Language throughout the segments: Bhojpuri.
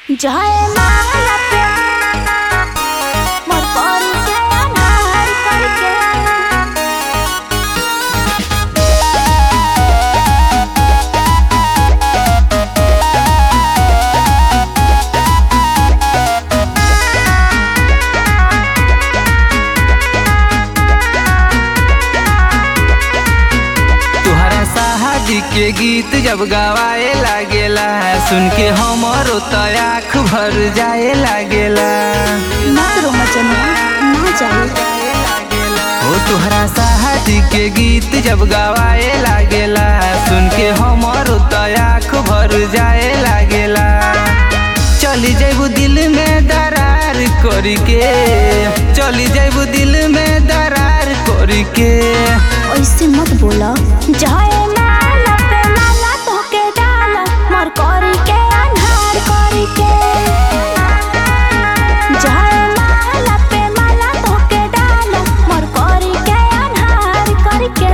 जय माला पे मोर परी के अनार करके तुहरा शादी के गीत जब गवाए लागेला सुन के हमरो तो आँख भर जाए लागेला मत रो मचनुआ ना जाए हो तुहरा शादी के गीत जब गवाए लागेला सुन के हमरो तो आँख भर जाए लागेला चली जैबू दिल में दरार करके चली जैबू दिल में दरार करके ऐसे मत बोला जय माला पे माला तोके डाला मोर करी के अनार करी के जय माला पे माला तोके डाला मोर करी के अनार करी के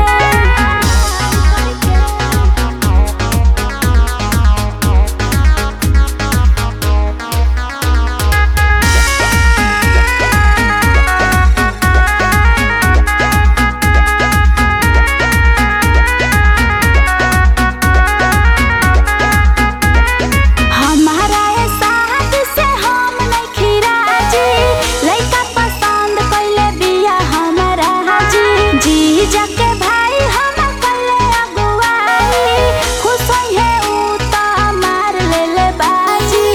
हमारा ये साथ से हम नहीं खिराजी लइका पसंद कइले बिया हमारा हाजी जी जाके भाई हम कइले अगुवाई खुश होई है ऊ तो मार ले ले बाजी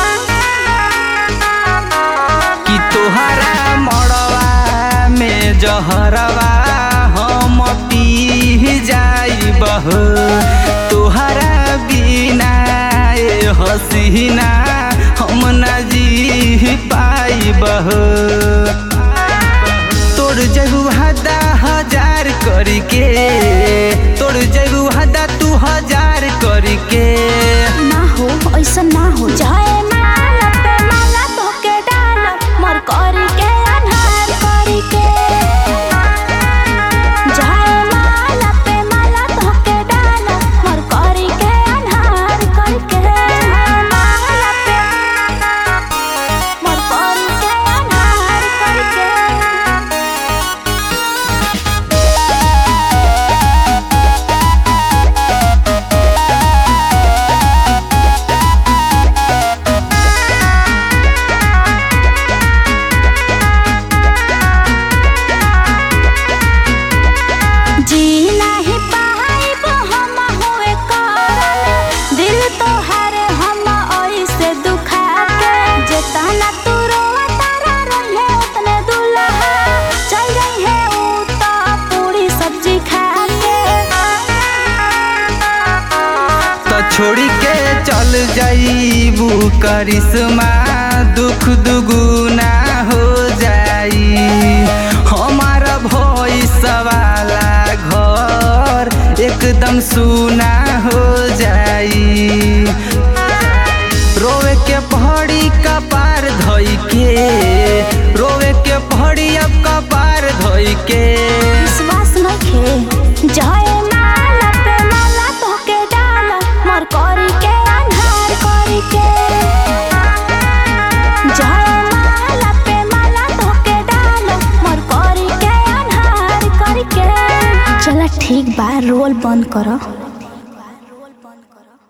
कि तोहरा मड़वा में जहरवा हम पी जाइबह तोहरा बिना ए हसीना हम ना जी पाइबह तोड़ जगू हदा हजार करके तोड़ जगू हदा तू हजार करके ना हो ऐसा ना हो जय माला पे माला तोके डाला मोर करी के अनहार करी के जय माला पे माला तोके डाला मोर करी के अनहार करी के माला पे मोर करी के अनहार करी के जी नाही पाइब हम होए करल दिल तोहर हम ऐसे दुखा के जेतना तू रोवा तारा रहे उतने दुल्हा चल रही है ऊ तो पूरी सब्जी खा के तो छोड़ी के चल जाइबू करिश्मा दुख दुगुना हो जाई हमारा भोइस वाला घर एकदम सुना हो जाई रोवे के पहाड़ी कपार धोई के रोवे के पहाड़ी अब कपार धोई के विश्वास नइखे जय माला पे माला तोके डाला मोर करी के अनहार करी के जय माला पे माला तोके डाला मोर करी के अनहार करी के चला ठीक बा रोल बंद करो